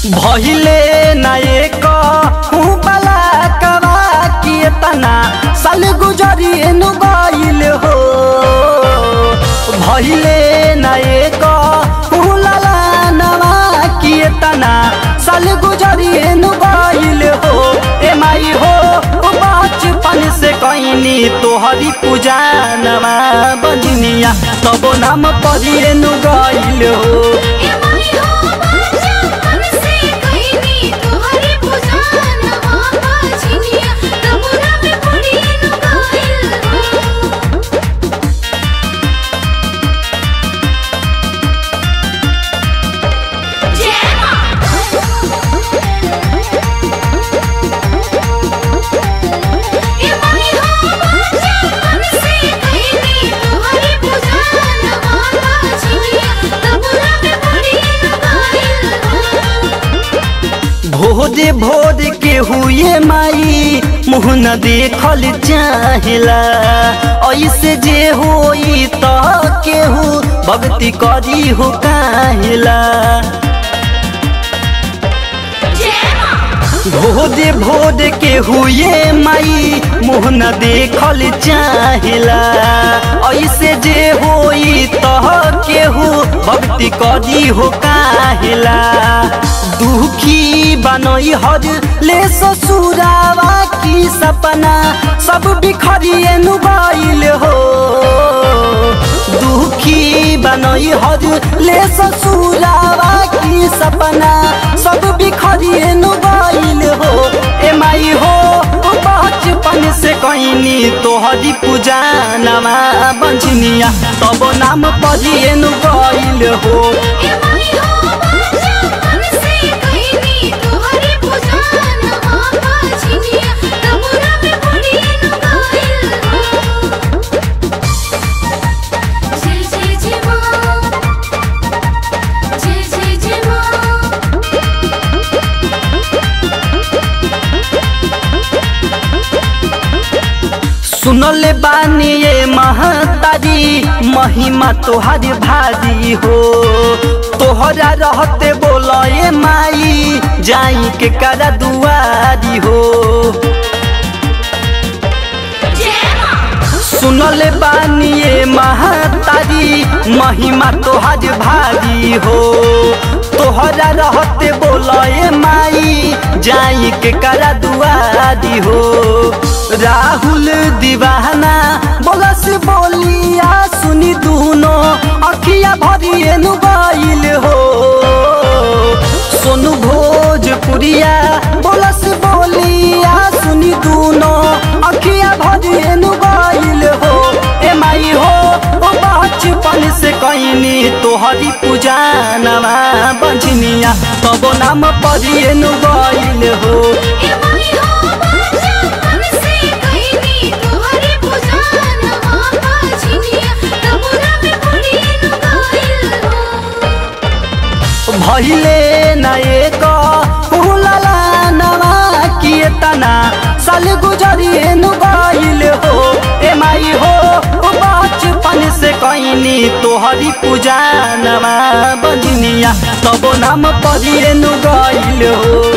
भहिले नाये कहूँ बला कवा किए तना साल गुजरी नु गइल हो भहिले नाये कहूँ लला नवा किए तना साल गुजरी नु गइल हो ए माई हो बचपन से कइनी तोहरी पूजा नवा बजनिया तबो नाम पढ़िए नु गइल हो ए माई हो बचपन से कइनी तोहरी पूजा नवा बाजिनिया तबुरा में पड़ी नु गाइल हो जय ए माई हो बचपन से कइनी तोहरी पूजा नवा बाजिनिया तबुरा में पड़ी नु गाइल हो भोरे भोर के हुए माई मुँह न देखल चाहेला ऐसे जे होई त केहू भक्ति करी हो काहेला भोरे भोर के हुए माई मुँह न देखल चाहेला ऐसे जे होई त केहू भक्ति करी हो काहेला दुखी बनई हर ले ससुरावा की सपना सब बिखरिए नुबाइल हो दुखी बनई हर ले ससुरावा की सपना सब बिखरिए नुबाइल हो ए माई हो बचपन से कइनी तोहरी पूजा नमा बंझनिया तब नाम पढ़िए नु गइल हो ए माई हो बचपन से कइनी तोहरी पूजा नवा बाजिनिया तबुरा में पड़ी नु गाइल हो जय जय जय मां जय जय जय मां सुनले बानी ये महतारी महिमा तोहर भारी हो तोहरा रहते बोला ये माई जाई के करा दुआरी हो सुनले बानी ये महतारी महिमा तोहर भारी हो तोहरा रहते बोला ये माई जाई के करा दुआरी हो राहुल दीवाना बोलस बोलिया सुनी दूनो अखिया भरिए नुबाइल हो सोनू भोजपुरिया बोलस बोलिया सुनी दूनो अखिया भरिए नुबाइल हो ए माई हो ओ बचपन से कइनी तोहरी पूजा नवा बंझनिया तब नाम पढ़िए नुबाइल हो ए माई हो बचपन से कइनी तोहरी पूजा नवा बाजिनिया तबुरा में पड़ी नु गाइल हो भैले नए कहूलला नवा किए तना साल गुजरिए नु गइल हो ए माई हो बचपन से कइनी तोहरी पूजा नवा बजनिया तब नाम पढ़िए नु गइल हो